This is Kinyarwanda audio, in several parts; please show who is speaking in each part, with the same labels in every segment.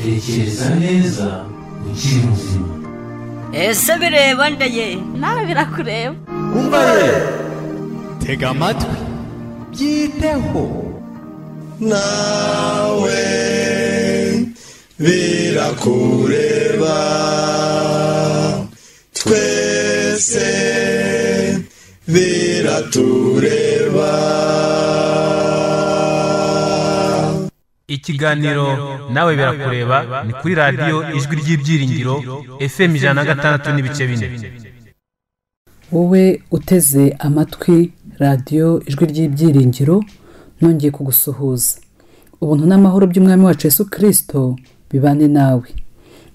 Speaker 1: tekereza neza ukiri muzima
Speaker 2: ese bireba ndeye
Speaker 3: nawe birakureba
Speaker 4: umva ye tega amatwi byiteho
Speaker 5: nawe birakureba twese biratureba
Speaker 6: ikiganiro nawe birakureba ni kuri radiyo ijwi ry'ibyiringiro fm ijana na gatandatu n'ibice bine
Speaker 7: wowe uteze amatwi radiyo ijwi ry'ibyiringiro nongeye kugusuhuza ubuntu n'amahoro by'umwami wacu Yesu kirisito bibane nawe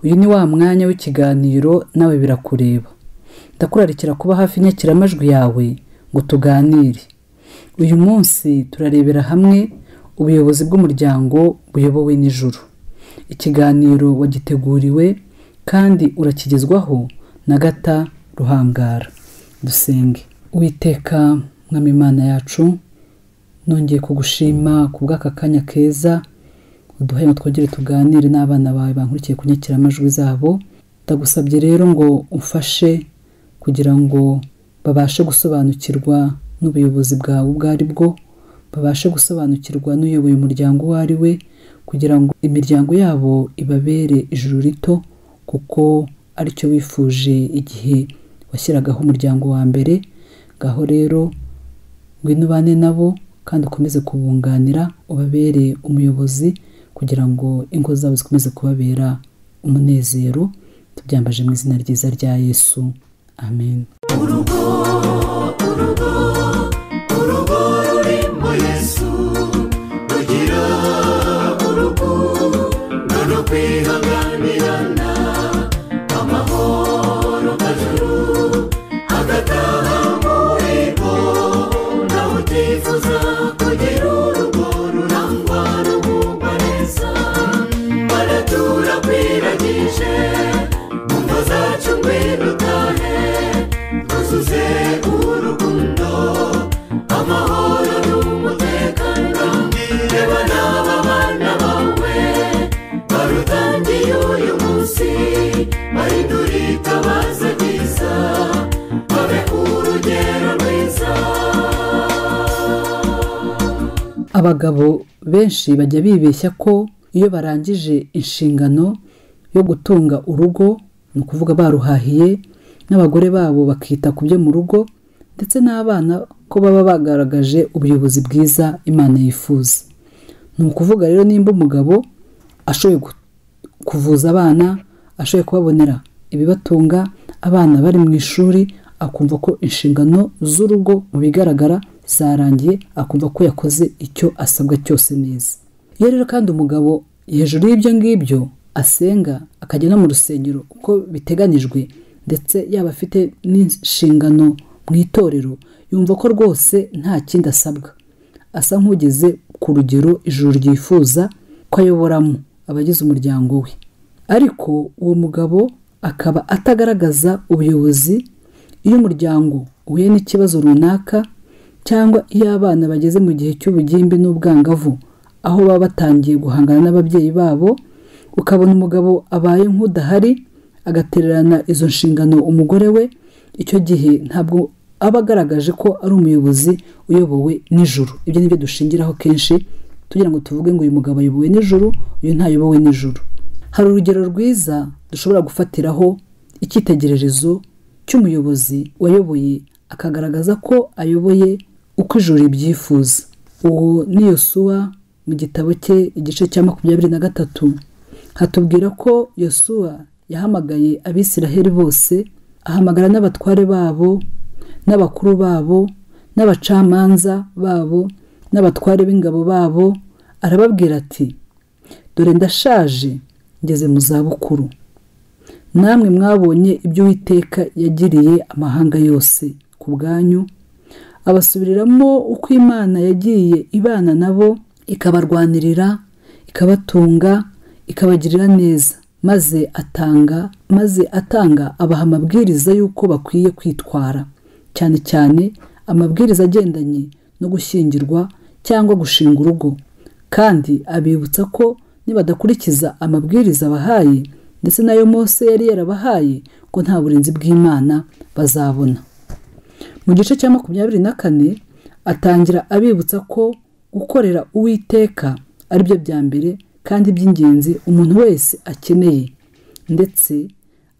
Speaker 7: uyu ni wa mwanya w'ikiganiro nawe birakureba ndakurarikira kuba hafi inyakiramajwi yawe ngo tuganire uyu munsi turarebera hamwe ubuyobozi bw'umuryango buyobowe n'ijoro ikiganiro wagiteguriwe kandi urakigezwaho na gata ruhangara dusenge witeka mwamimana yacu nongeye kugushima ku bw'aka kanya keza uduhe ngo twongere tuganire n'abana bawe bankurikiye kunyakira amajwi zabo ndagusabye rero ngo umfashe kugira ngo babashe gusobanukirwa n'ubuyobozi bwawe ubwo ari bwo babashe gusobanukirwa n'uyoboye umuryango uwo ari we kugira ngo imiryango yabo ibabere ijuru rito kuko aricyo wifuje igihe washyiragaho umuryango wa mbere ngaho rero ngwino ubane nabo kandi ukomeze kubunganira ubabere umuyobozi kugira ngo ingo zabo zikomeze kubabera umunezero tubyambaje mu izina ryiza rya yesu amen
Speaker 5: urugo rurimo yesu rugira urugo no kwihanganirana amahoro kajuru agataha muri bo nawe utifuza kugira urugo rurangwa n'umwuka neza baratura kwiragije mu ngo zacu ngwino utahe tuzuze urukundo amahoro n'umutekano reba n'aba bana bawe barutangiye uyu munsi bahindura itabaza ryiza babe urugero rwiza
Speaker 7: abagabo benshi bajya bibeshya ko iyo barangije inshingano yo gutunga urugo ni ukuvuga baruhahiye n'abagore babo bakita ku byo mu rugo ndetse n'abana ko baba bagaragaje ubuyobozi bwiza imana yifuza ni ukuvuga rero nimba umugabo ashoboye gu- kuvuza abana ashoboye kubabonera ibibatunga abana bari mu ishuri akumva ko inshingano z'urugo mu bigaragara zarangiye akumva ko yakoze icyo asabwa cyose neza iyo rero kandi umugabo hejuru y'ibyo ngibyo asenga akajya no mu rusengero uko biteganijwe ndetse yaba afite n'inshingano mu itorero yumva ko rwose nta kindi asabwa asa nk'ugeze ku rugero ijuru ryifuza ko ayoboramo abagize umuryango we ariko uwo mugabo akaba atagaragaza ubuyobozi iyo umuryango uhuye n'ikibazo runaka cyangwa iyo abana bageze mu gihe cy'ubugimbi n'ubwangavu aho baba batangiye guhangana n'ababyeyi babo ukabona umugabo abaye nk'udahari agatererana izo nshingano umugore we icyo gihe ntabwo aba agaragaje ko ari umuyobozi uyobowe n'ijuru ibyo ni byo dushingiraho kenshi tugira ngo tuvuge ngo uyu mugabo ayobowe n'ijuru uyu ntayobowe n'ijuru hari urugero rwiza dushobora gufatiraho icyitegererezo cy'umuyobozi wayoboye akagaragaza ko ayoboye uko ijuru ribyifuza uwo ni yosuwa mu gitabo cye igice cya makumyabiri na gatatu hatubwira ko yosuwa yahamagaye abisiraheli bose ahamagara n'abatware babo n'abakuru babo n'abacamanza babo n'abatware b'ingabo babo arababwira ati dore ndashaje ngeze mu zabukuru namwe mwabonye ibyo uwiteka yagiriye amahanga yose ku bwanyu abasubiriramo uko imana yagiye ibana nabo ikabarwanirira ikabatunga ikabagirira neza maze atanga maze atanga abaha amabwiriza y'uko bakwiye kwitwara cyane cyane amabwiriza agendanye no gushyingirwa cyangwa gushinga urugo kandi abibutsa ko nibadakurikiza amabwiriza bahaye ndetse n'ayo Mose yari yarabahaye ko nta burinzi bw'imana bazabona mu gice cya makumyabiri na kane atangira abibutsa ko gukorera uwiteka ari byo bya mbere kandi by'ingenzi umuntu wese akeneye ndetse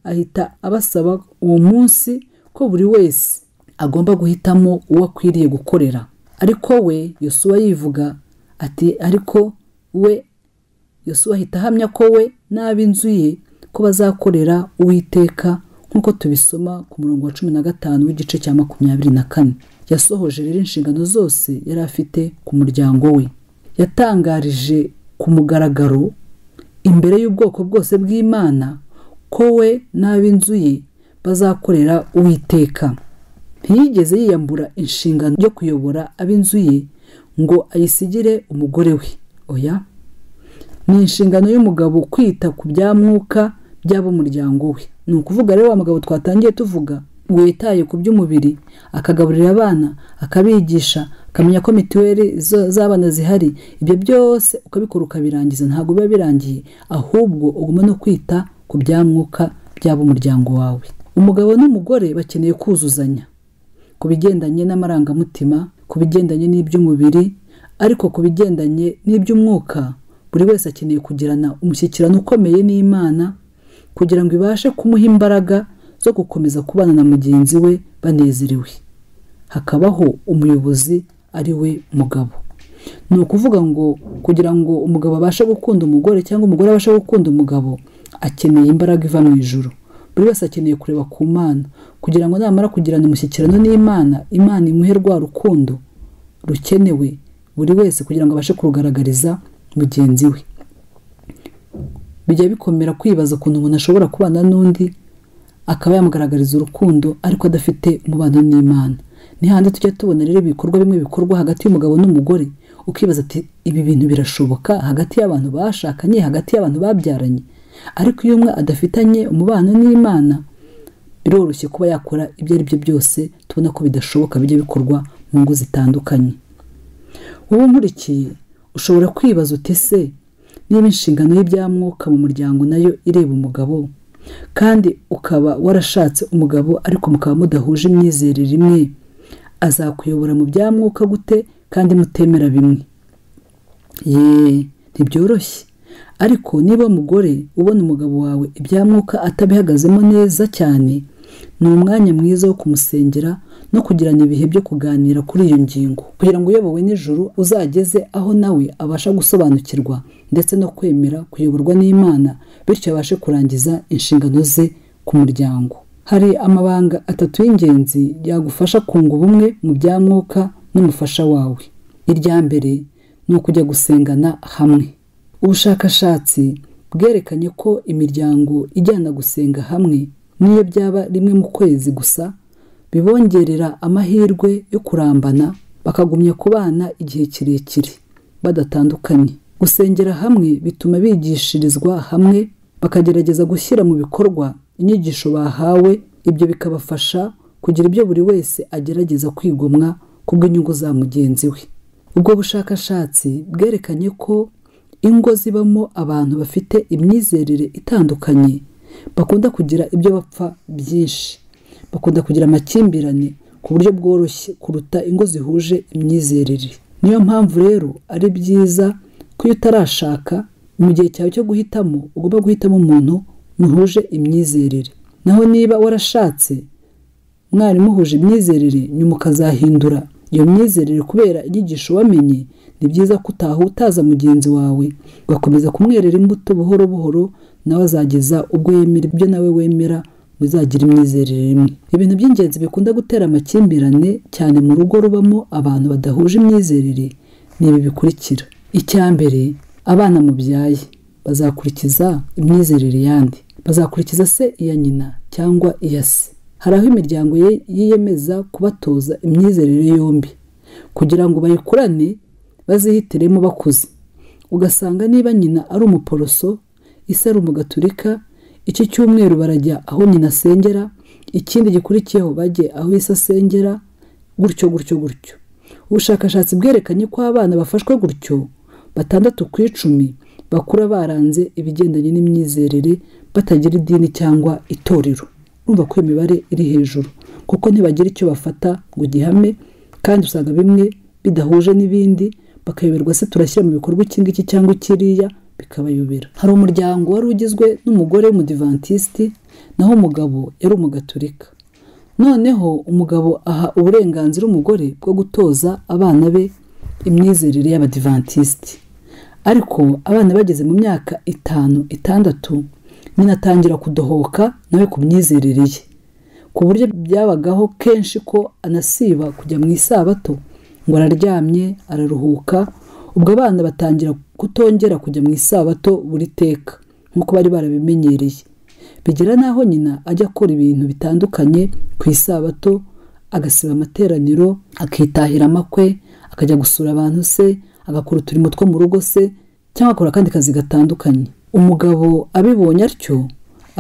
Speaker 7: ahita abasaba uwo munsi ko buri wese agomba guhitamo uwo akwiriye gukorera ariko we yosuwa yivuga ati ariko we yosuwa ahita ahamya ko we n'ab'inzu ye ko bazakorera uwiteka nk'uko tubisoma ku murongo wa cumi na gatanu w'igice cya makumyabiri na kane yasohoje rero inshingano zose yari afite ku muryango we yatangarije ku mugaragaro imbere y'ubwoko bwose bw'imana ko we n'ab'inzu ye bazakorera uwiteka ntiyigeze yiyambura inshingano yo kuyobora ab'inzu ye ngo ayisigire umugore we oya ni inshingano y'umugabo kwita ku bya mwuka by'ab'umuryango we ni ukuvuga rero wa mugabo twatangiye tuvuga ngo yitaye ku by'umubiri akagaburira abana akabigisha akamenya ko mituweli zo- z'abana zihari ibyo byose ukabikora ukabirangiza ntabwo biba birangiye ahubwo ugomba no kwita ku bya mwuka by'ab'umuryango wawe umugabo n'umugore bakeneye kuzuzanya ku bigendanye n'amarangamutima ku bigendanye n'iby'umubiri ariko ku bigendanye n'iby'umwuka buri wese akeneye kugirana umushyikirano ukomeye n'imana kugira ngo ibashe kumuha imbaraga zo gukomeza kubana na mugenzi we banezerewe hakabaho umuyobozi ari we mugabo ni ukuvuga ngo kugira ngo umugabo abashe gukunda umugore cyangwa umugore abashe gukunda umugabo akeneye imbaraga iva mu ijuru buri wese akeneye kureba ku mana kugira ngo namara kugirana umushyikirano n'imana imana imuhe rwa rukundo rukenewe buri wese kugira ngo abashe kurugaragariza mugenzi we bijya bikomera kwibaza ukuntu umuntu ashobora kubana n'undi akaba yamugaragariza urukundo ariko adafite umubano n'imana ni handi tujya tubona rero ibikorwa bimwe bikorwa hagati y'umugabo n'umugore ukibaza ati ibi bintu birashoboka hagati y'abantu bashakanye hagati y'abantu babyaranye ariko iyo umwe adafitanye umubano n'imana biroroshye kuba yakora ibyo ari byo byose tubona ko bidashoboka bijya bikorwa mu ngo zitandukanye wowe nkurikiye ushobora kwibaza uti se niba inshingano y'ibyamwuka mu muryango nayo ireba umugabo kandi ukaba warashatse umugabo ariko mukaba mudahuje imyizerere imwe azakuyobora mu byamwuka gute kandi mutemera bimwe yeee ntibyoroshye ariko niba umugore ubona umugabo wawe ibyamwuka atabihagazemo neza cyane ni umwanya mwiza wo kumusengera no kugirana ibihe byo kuganira kuri iyo ngingo kugira ngo uyobowe n'ijuru uzageze aho nawe abasha gusobanukirwa ndetse no kwemera kuyoborwa n'imana bityo abashe kurangiza inshingano ze ku muryango hari amabanga atatu y'ingenzi yagufasha kunga ubumwe mu byamwuka n'umufasha wawe irya mbere ni ukujya gusengana hamwe ubushakashatsi bwerekanye ko imiryango ijyana gusenga hamwe n'iyo byaba rimwe mu kwezi gusa bibongerera amahirwe yo kurambana bakagumya kubana igihe kirekire badatandukanye gusengera hamwe bituma bigishirizwa hamwe bakagerageza gushyira mu bikorwa inyigisho bahawe ibyo bikabafasha kugira ibyo buri wese agerageza kwigomwa kubw'inyungu za mugenzi we ubwo bushakashatsi bwerekanye ko ingo zibamo abantu bafite imyizerere itandukanye bakunda kugira ibyo bapfa byinshi bakunda kugira amakimbirane ku buryo bworoshye kuruta ingo zihuje imyizerere niyo mpamvu rero ari byiza ko iyo utarashaka mu gihe cyawe cyo guhitamo ugomba guhitamo umuntu muhuje imyizerere naho niba warashatse mwari muhuje imyizerere nyuma ukazahindura iyo myizerere kubera inyigisho wamenye ni byiza ko utahutaza mugenzi wawe ugakomeza kumwerera imbuto buhoro buhoro nawe azageza ubwo yemera ibyo nawe wemera muzagira imyizerere imwe ibintu by'ingenzi bikunda gutera amakimbirane cyane mu rugo rubamo abantu badahuje imyizerere ni ibi bikurikira icya mbere abana mubyaye bazakurikiza imyizerere yandi bazakurikiza se iya nyina cyangwa iya se hari aho imiryango ye- yiyemeza kubatoza imyizerere yombi kugira ngo bayikurane bazihitiremo bakuze ugasanga niba nyina ari umuporoso ise ari umugaturika iki cyumweru barajya aho nyina asengera ikindi gikurikiyeho bajye aho ise asengera gutyo gutyo gutyo ubushakashatsi bwerekanye ko abana bafashwe gutyo batandatu ku icumi bakura baranze ibigendanye n'imyizerere batagira idini cyangwa itorero urumva ko iyo mibare iri hejuru kuko ntibagira icyo bafata ngo gihame kandi usanga bimwe bidahuje n'ibindi bakayoberwa se turashyira mu bikorwa iki ngiki cyangwa ikiriya bikabayobera hari umuryango wari ugizwe n'umugore w'umudivantisiti naho umugabo yari umugaturika noneho umugabo aha uburenganzira umugore bwo gutoza abana be imyizerere y'abadivantisiti ariko abana bageze mu myaka itanu itandatu nyina atangira kudohoka nawe ku myizerere ye ku buryo byabagaho kenshi ko anasiba kujya mu isabato ngo araryamye araruhuka ubwo abana batangira kutongera kujya mu isabato buri teka nk'uko bari barabimenyereye bigera n'aho nyina ajya akora ibintu bitandukanye ku isabato agasiba amateraniro akitahira amakwe akajya gusura abantu se agakora uturimo two mu rugo se cyangwa akora akandi kazi gatandukanye umugabo abibonye atyo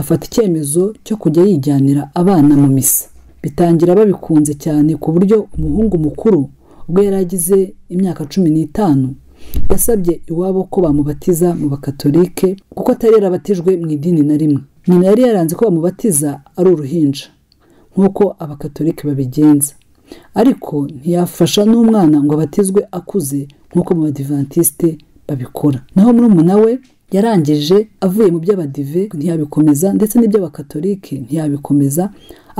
Speaker 7: afata icyemezo cyo kujya yijyanira abana mu misa bitangira babikunze cyane ku buryo umuhungu mukuru ubwo yari agize imyaka cumi n'itanu yasabye iwabo ko bamubatiza mu bakatolike kuko atari yarabatijwe mu idini na rimwe nyina yari yaranze ko bamubatiza ari uruhinja nk'uko abakatolike babigenza ariko ntiyafasha n'umwana ngo abatizwe akuze nk'uko mu badivantisite babikora naho murumuna we yarangije avuye mu by'abadive ntiyabikomeza ndetse n'iby'abakatolike ntiyabikomeza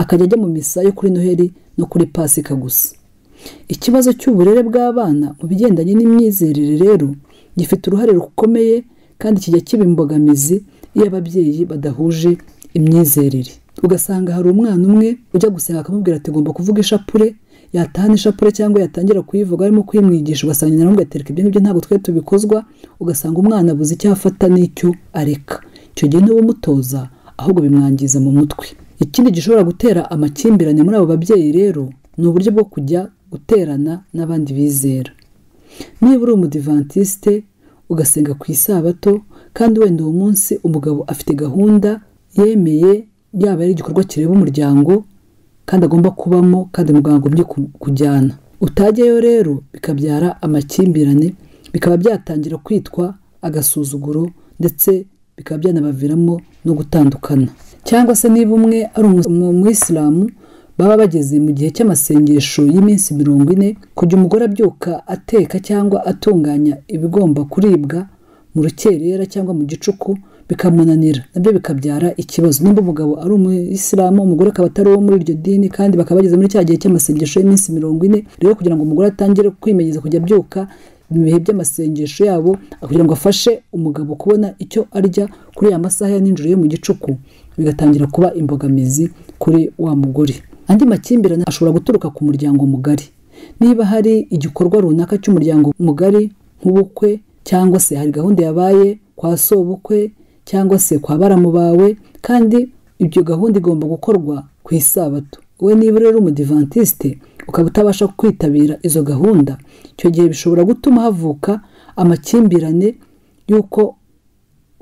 Speaker 7: akajya ajya mu misa yo kuri noheli no kuri pasika gusa ikibazo cy'uburere bw'abana mu bigendanye n'imyizerere rero gifite uruhare rukomeye kandi kijya kiba imbogamizi iyo ababyeyi badahuje imyizerere ugasanga hari umwana umwe ujya gusenga akamubwira ati ngomba kuvuga ishapure yatahana ishapure cyangwa yatangira kuyivuga arimo kuyimwigisha ugasanga nyina nawe atereka ibyo ngibyo ntabwo twari tubikozwa ugasanga umwana abuze icyo afata n'icyo areka icyo gihe umutoza ahubwo bimwangiza mu mutwe ikindi gishobora gutera amakimbirane muri abo babyeyi rero ni uburyo bwo kujya guterana n'abandi bizera niba uri umudivantisite ugasenga ku isabato kandi wenda uwo munsi umugabo afite gahunda yemeye yaba ari igikorwa kireba umuryango kandi agomba kubamo kandi muganga agomye kujyana utajyayo rero bikabyara amakimbirane bikaba byatangira kwitwa agasuzuguro ndetse bikaba byanabaviramo no gutandukana cyangwa se niba umwe ari umuyisilamu baba bageze mu gihe cy'amasengesho y'iminsi mirongo ine kujya umugore abyuka ateka cyangwa atunganya ibigomba kuribwa mu rukerera cyangwa mu gicuku bikamunanira nabyo bikabyara ikibazo nimba umugabo ari umuyisilamu umugore akaba atari uwo muri iryo dini kandi bakaba bageze muri cya gihe cy'amasengesho y'iminsi mirongo ine rero kugira ngo umugore atangire kwimenyereza kujya abyuka mu bihe by'amasengesho yabo kugira ngo afashe umugabo kubona icyo arya kuri ya masaha ya nijoro yo mu gicuku bigatangira kuba imbogamizi kuri wa mugore andi makimbirane ashobora guturuka ku muryango mugari niba hari igikorwa runaka cy'umuryango mugari nk'ubukwe cyangwa se hari gahunda yabaye kwa sobukwe cyangwa se kwa baramu bawe kandi ibyo gahunda igomba gukorwa ku isabato we niba rero umudivantisite ukaba utabasha kwitabira izo gahunda icyo gihe bishobora gutuma havuka amakimbirane y'uko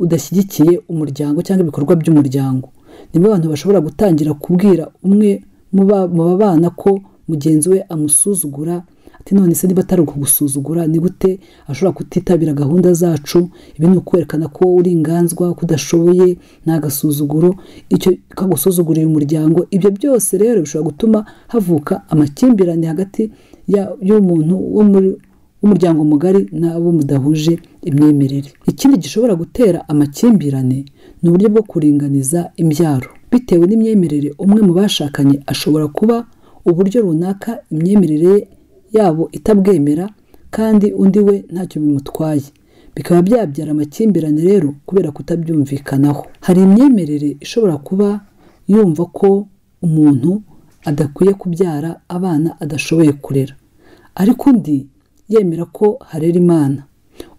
Speaker 7: udashyigikiye umuryango cyangwa ibikorwa by'umuryango niba abantu bashobora gutangira kubwira umwe mu babana ko mugenzi we amusuzugura ati none se niba atari ukugusuzugura ni gute ashobora kutitabira gahunda zacu ibi ni ukwerekana ko uri inganzwa ko udashoboye ni agasuzuguro icyo kagusuzugurira umuryango ibyo byose rero bishobora gutuma havuka amakimbirane hagati y'umuntu wo muri w'umuryango mugari n'abo mudahuje imyemerere ikindi gishobora gutera amakimbirane ni uburyo bwo kuringaniza imbyaro bitewe n'imyemerere umwe mu bashakanye ashobora kuba uburyo runaka imyemerere yabo itabwemera kandi undi we ntacyo bimutwaye bikaba byabyara amakimbirane rero kubera kutabyumvikanaho hari imyemerere ishobora kuba yumva ko umuntu adakwiye kubyara abana adashoboye kurera ariko undi yemera ko harera imana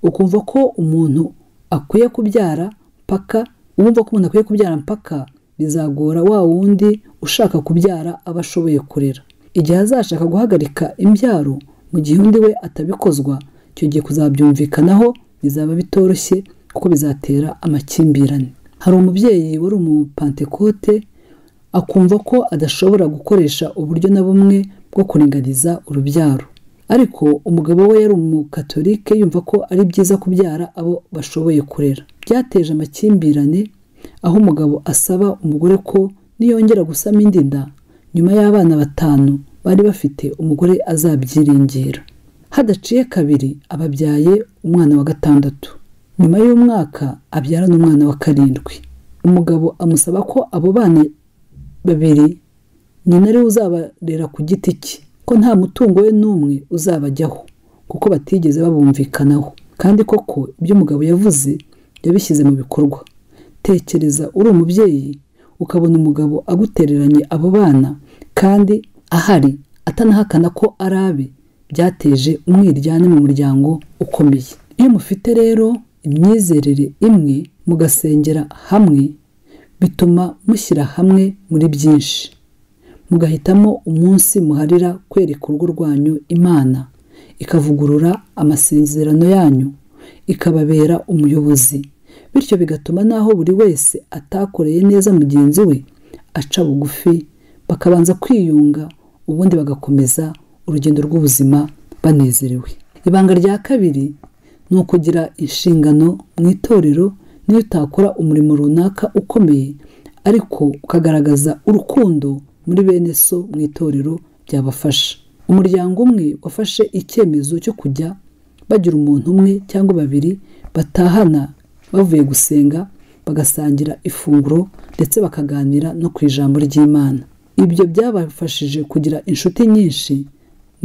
Speaker 7: ukumva ko umuntu akwiye kubyara mpaka wumva ko umuntu akwiye kubyara mpaka bizagora wa wundi ushaka kubyara aba ashoboye kurera igihe azashaka guhagarika imbyaro mu gihe undi we atabikozwa icyo gihe kuzabyumvikanaho bizaba bitoroshye kuko bizatera amakimbirane hari umubyeyi wari umupantekote akumva ko adashobora gukoresha uburyo na bumwe bwo kuringaniza urubyaro ariko umugabo we yari umukatolike yumva ko ari byiza kubyara abo bashoboye kurera byateje amakimbirane aho umugabo asaba umugore ko niyongera gusama indi nda nyuma y'abana batanu bari bafite umugore azabyiringira hadaciye kabiri ababyaye umwana wa gatandatu nyuma y'umwaka abyara n'umwana wa karindwi umugabo amusaba ko abo bana babiri nyina ariwe uzabarera ku giti cye ko nta mutungo we n'umwe uzabajyaho kuko batigeze babumvikanaho kandi koko ibyo umugabo yavuze yabishyize mu bikorwa tekereza uri umubyeyi ukabona umugabo agutereranye abo bana kandi ahari atanahakana ko ari abe byateje umwiryane mu muryango ukomeye iyo mufite rero imyizerere imwe mugasengera hamwe bituma mushyira hamwe muri byinshi mugahitamo umunsi muharira kwereka urugo rwanyu imana ikavugurura amasezerano yanyu ikababera umuyobozi bityo bigatuma n'aho buri wese atakoreye neza mugenzi we aca bugufi bakabanza kwiyunga ubundi bagakomeza urugendo rw'ubuzima banezerewe ibanga rya kabiri ni ukugira inshingano mu itorero niyo utakora umurimo runaka ukomeye ariko ukagaragaza urukundo muri bene so mu itorero byabafasha umuryango umwe wafashe icyemezo cyo kujya bagira umuntu umwe cyangwa babiri batahana bavuye gusenga bagasangira ifunguro ndetse bakaganira no ku ijambo ry'imana ibyo byabafashije kugira inshuti nyinshi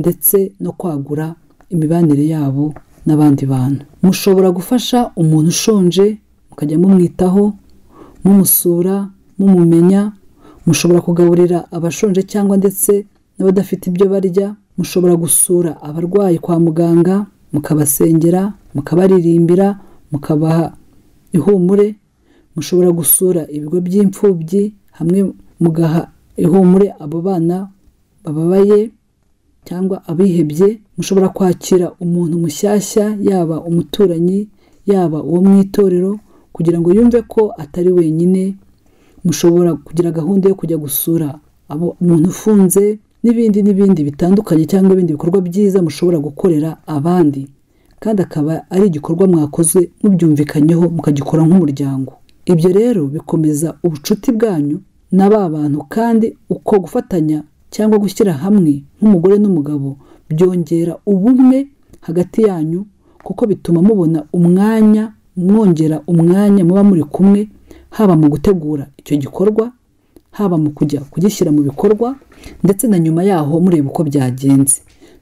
Speaker 7: ndetse no kwagura imibanire yabo n'abandi bantu mushobora gufasha umuntu ushonje mukajya mumwitaho mumusura mumumenya mushobora kugaburira abashonje cyangwa ndetse n'abadafite ibyo barya mushobora gusura abarwayi kwa muganga mukabasengera mukabaririmbira mukabaha ihumure mushobora gusura ibigo by'imfubyi hamwe mugaha ihumure abo bana bababaye cyangwa abihebye mushobora kwakira umuntu mushyashya yaba umuturanyi yaba uwo mu itorero kugira ngo yumve ko atari wenyine mushobora kugira gahunda yo kujya gusura abo umuntu ufunze n'ibindi n'ibindi bitandukanye cyangwa ibindi bikorwa byiza mushobora gukorera abandi kandi akaba ari igikorwa mwakoze mubyumvikanyeho mukagikora nk'umuryango ibyo rero bikomeza ubucuti bwanyu na ba bantu kandi uko gufatanya cyangwa gushyira hamwe nk'umugore n'umugabo byongera ubumwe hagati yanyu kuko bituma mubona umwanya mwongera umwanya muba muri kumwe haba mu gutegura icyo gikorwa haba mu kujya kugishyira mu bikorwa ndetse na nyuma yaho mureba uko byagenze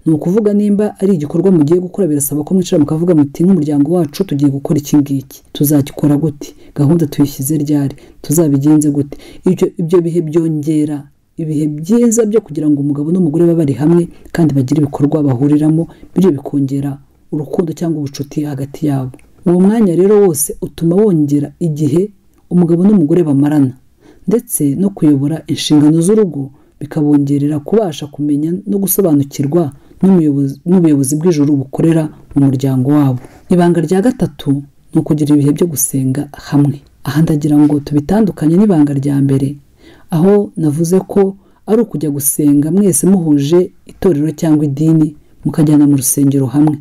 Speaker 7: ni ukuvuga nimba ari igikorwa mugiye gukora birasaba ko mwicara mukavuga muti nk'umuryango wacu tugiye gukora iki ngiki tuzagikora gute gahunda tuyishyize ryari tuzabigenze gute ibyo bihe byongera ibihe byiza byo kugira ngo umugabo n'umugore babe bari hamwe kandi bagire ibikorwa bahuriramo bityo bikongera urukundo cyangwa ubucuti hagati yabo uwo mwanya rero wose utuma wongera igihe umugabo n'umugore bamarana ndetse no kuyobora inshingano z'urugo bikabongerera kubasha kumenya no gusobanukirwa n'ubuyobozi bw'ijoro bukorera mu muryango wabo ibanga rya gatatu ni ukugira ibihe byo gusenga hamwe aha ndagira ngo tubitandukanye n'ibanga rya mbere aho navuze ko ari ukujya gusenga mwese muhuje itorero cyangwa idini mukajyana mu rusengero hamwe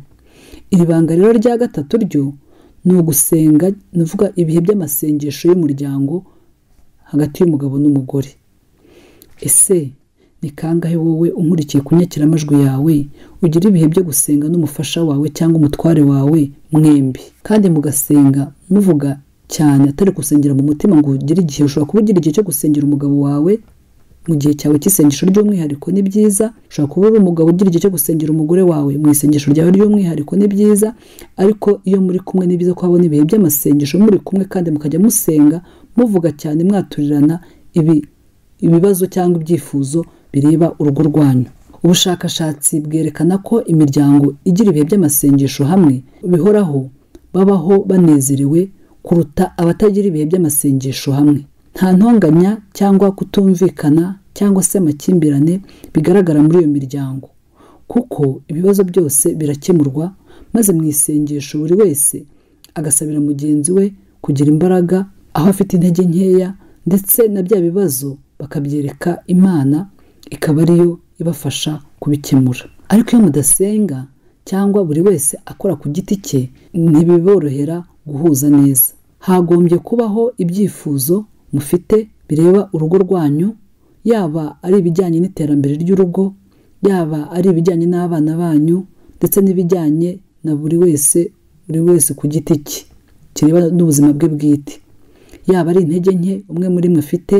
Speaker 7: iri banga rero rya gatatu ryo ni ugusenga nuvuga ibihe by'amasengesho y'umuryango hagati y'umugabo n'umugore ese ni kangahe wowe unkurikiye ku nyakiramajwi yawe ugira ibihe byo gusenga n'umufasha wawe cyangwa umutware wawe mwembi kandi mugasenga muvuga cyane atari gusengera mu mutima ngo ugire igihe ushobora kuba ugira igihe cyo gusengera umugabo wawe mu gihe cyawe cy'isengesho ry'umwihariko ni byiza ushobora kuba uri umugabo ugira igihe cyo gusengera umugore wawe mu isengesho ryawe ry'umwihariko ni byiza ariko iyo muri kumwe ni byiza ko habona ibihe by'amasengesho muri kumwe kandi mukajya musenga muvuga cyane mwaturirana ibi ibibazo cyangwa ibyifuzo bireba urugo rwanyu ubushakashatsi bwerekana ko imiryango igira ibihe by'amasengesho hamwe bihoraho babaho banezerewe kuruta abatagira ibihe by'amasengesho hamwe nta ntonganya cyangwa kutumvikana cyangwa se amakimbirane bigaragara muri iyo miryango kuko ibibazo byose birakemurwa maze mu isengesho buri wese agasabira mugenzi we kugira imbaraga aho afite intege nkeya ndetse na bya bibazo bakabyereka imana ikaba ariyo ibafasha kubikemura ariko iyo mudasenga cyangwa buri wese akora ku giti cye ntibiborohera guhuza neza hagombye kubaho ibyifuzo mufite bireba urugo rwanyu yaba ari ibijyanye n'iterambere ry'urugo yaba ari ibijyanye n'abana banyu ndetse n'ibijyanye na buri wese buri wese ku giti cye kireba n'ubuzima bwe bwite yaba ari intege nke umwe muri mwe afite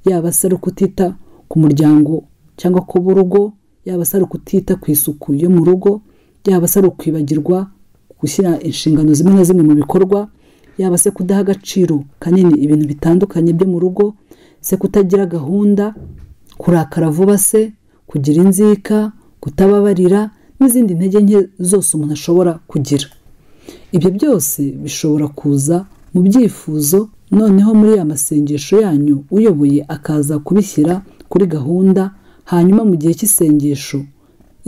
Speaker 7: yaba se ari ukutita ku muryango cyangwa ku b'urugo yaba se ari ukutita ku isuku yo mu rugo yaba se ari ukwibagirwa gushyira inshingano zimwe na zimwe mu bikorwa yaba se kudaha agaciro kanini ibintu bitandukanye byo mu rugo se kutagira gahunda kurakara vuba se kugira inzika kutababarira n'izindi ntege nke zose umuntu ashobora kugira ibyo byose bishobora kuza mu byifuzo noneho muri ya masengesho yanyu uyoboye akaza kubishyira kuri gahunda hanyuma mu gihe cy'isengesho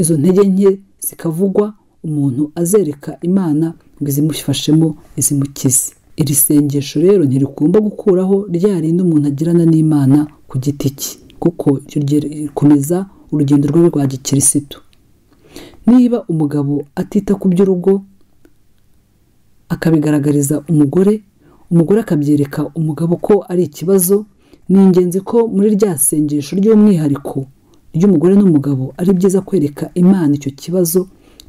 Speaker 7: izo ntege nke zikavugwa umuntu azereka imana ngo izimufashemo izimukize iri sengesho rero ntirigomba gukuraho rya rindi umuntu agirana n'imana ku giti cye kuko rikomeza urugendo rwe rwa gikirisitu niba umugabo atita ku by'urugo akabigaragariza umugore umugore akabyereka umugabo ko ari ikibazo ni ingenzi ko muri rya sengesho ry'umwihariko ry'umugore n'umugabo ari byiza kwereka imana icyo kibazo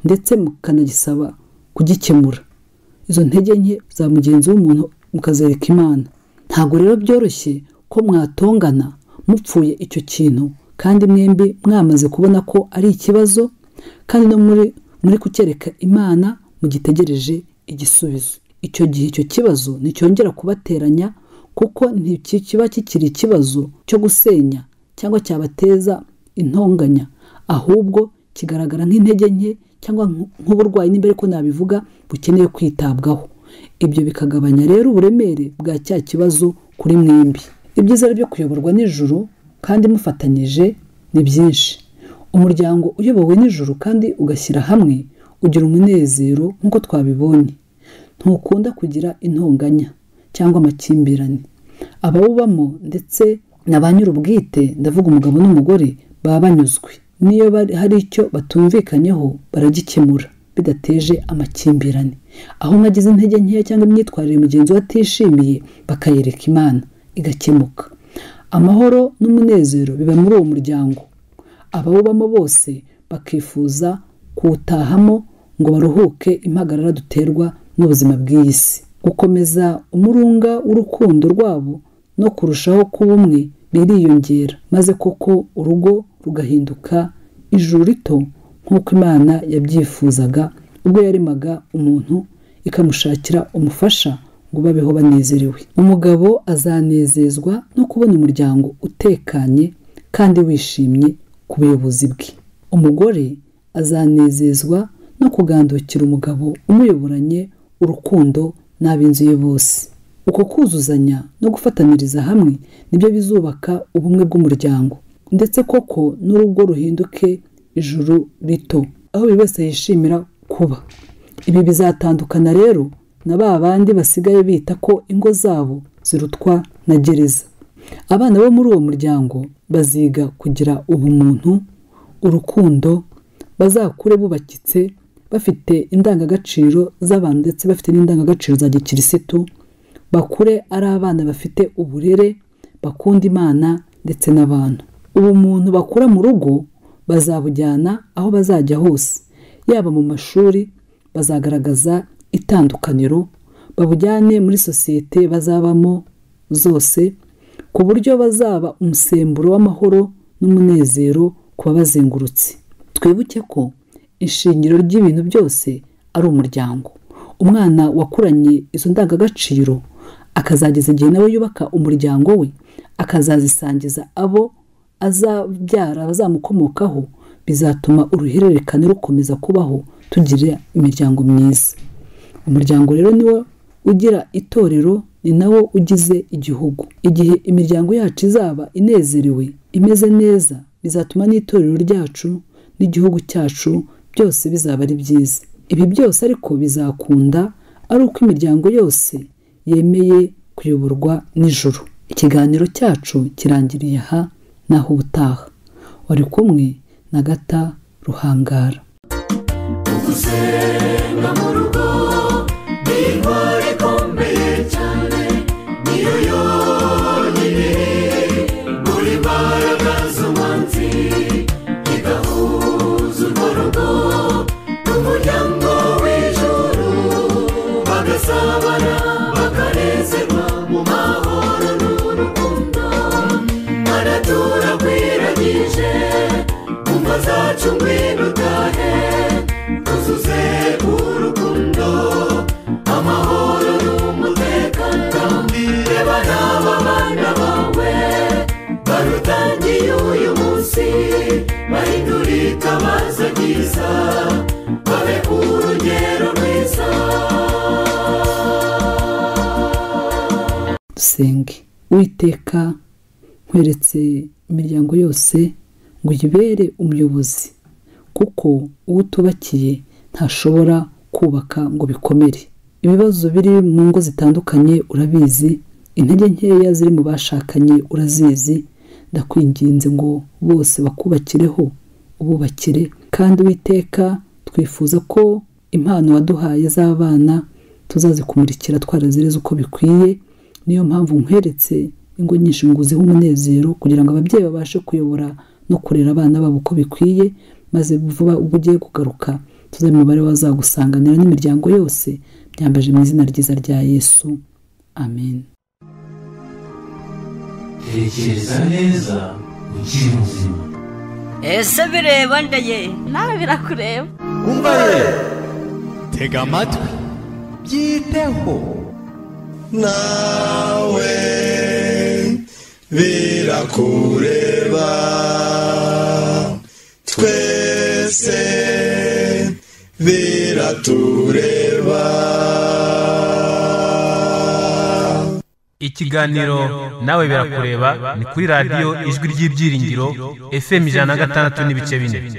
Speaker 7: ndetse mukanagisaba kugikemura izo ntege nke za mugenzi w'umuntu mukazereka imana ntabwo rero byoroshye ko mwatongana mupfuye icyo kintu kandi mwembi mwamaze kubona ko ari ikibazo kandi no muri muri kucyereka imana mugitegereje igisubizo icyo gihe icyo kibazo nticyongera kubateranya kuko ntikiba kikiri ikibazo cyo gusenya cyangwa cyabateza intonganya ahubwo kigaragara nk'intege nke cyangwa nk'uburwayi niba ariko nabivuga bukeneye kwitabwaho ibyo bikagabanya rero uburemere bwa cya kibazo kuri mwembi ibyiza byo kuyoborwa nijoro kandi mufatanyije ni byinshi umuryango uyobowe nijoro kandi ugashyira hamwe ugira umunezero nk'uko twabibonye ntukunda kugira intonganya cyangwa amakimbirane abawubamo ndetse na ba nyir'ubwite ndavuga umugabo n'umugore baba banyuzwe niyo hari icyo batumvikanyeho baragikemura bidateje amakimbirane aho mwagize intege nkeya cyangwa imyitwarire mugenzi we atishimiye bakayereka imana igakemuka amahoro n'umunezero biba muri uwo muryango abawubamo bose bakifuza kuwutahamo ngo baruhuke impagarara duterwa n'ubuzima bw'iyi si gukomeza umurunga w'urukundo rwabo no kurushaho kuba umwe biriyongera maze koko urugo rugahinduka ijuru rito nk'uko imana yabyifuzaga ubwo yaremaga umuntu ikamushakira umufasha ngo babeho banezerewe umugabo azanezezwa no kubona umuryango utekanye kandi wishimye ku buyobozi bwe umugore azanezezwa no kugandukira umugabo umuyoboranye urukundo n'ab'inzu ye bose uko kuzuzanya no gufataniriza hamwe nibyo bizubaka ubumwe bw'umuryango ndetse koko n'urugo ruhinduke ijuru rito aho buri wese yishimira kuba ibi bizatandukana rero na ba bandi basigaye bita ko ingo zabo zirutwa na gereza abana bo muri uwo muryango baziga kugira ubumuntu urukundo bazakure bubakitse bafite indangagaciro z'abantu ndetse bafite n'indangagaciro za gikirisitu bakure ari abana bafite uburere bakunda imana ndetse n'abantu ubumuntu bakura mu rugo bazabujyana aho bazajya hose yaba mu mashuri bazagaragaza itandukaniro babujyane muri sosiyete bazabamo zose ku buryo bazaba umusemburo w'amahoro n'umunezero ku babazengurutse twibuke ko ishingiro ry'ibintu byose ari umuryango umwana wakuranye izo ndangagaciro akazageza igihe nawe yubaka umuryango we akazazisangiza abo azabyara abazamukomokaho bizatuma uruhererekane rukomeza kubaho tugira imiryango myiza umuryango rero niwo ugira itorero ni nawo ugize igihugu igihe imiryango yacu izaba inezerewe imeze neza bizatuma n'itorero ryacu n'igihugu cyacu byose bizaba ari byiza ibi byose ariko bizakunda ari uko imiryango yose yemeye kuyoborwa nijoro ikiganiro cyacu kirangiriye aha naho ubutaha wari kumwe na gata ruhangara
Speaker 5: gusenga mu rugo ni intwaro ikomeye cyane niyo yonyine buri mbaraga z'umwanzi igahuza urwo rugo n'umuryango w'ijuru bagasabana bakanezerwa mu mahoro n'urukundo aratura kwiragije umva zacu ngwino utahe tuzuze urukundo amahoro n'umutekano kandi reba n'aba bana bawe barutangiye uyu munsi bahindura itabaza ryiza babe urugero rwiza
Speaker 7: dusenge uwiteka nkweretse imiryango yose ngo uyibere umuyobozi kuko uwo utubakiye ntashobora kubaka ngo bikomere ibibazo biri mu ngo zitandukanye urabizi intege nkeya ziri mu bashakanye urazizi ndakwinginze ngo bose bakubakireho ububakire kandi uwiteka twifuza ko impano waduhaye z'abana tuzazikumurikira twarazireze uko bikwiye niyo mpamvu nkweretse ingo nyinshi nguziho umunezero kugira ngo ababyeyi babashe kuyobora no kurera abana babo uko bikwiye maze vuba ubwo ugiye kugaruka tuzi umubare wazagusanganira n'imiryango yose byambaje mu izina ryiza rya yesu amen
Speaker 1: tekereza neza ukiri muzima
Speaker 2: ese bireba ndaye
Speaker 3: nawe birakureba
Speaker 4: umva ye tega amatwi byiteho
Speaker 8: nawe birakureba twese biratureba
Speaker 6: ikiganiro nawe birakureba ni kuri radiyo ijwi ry'ibyiringiro fm ijana na gatandatu n'ibice bine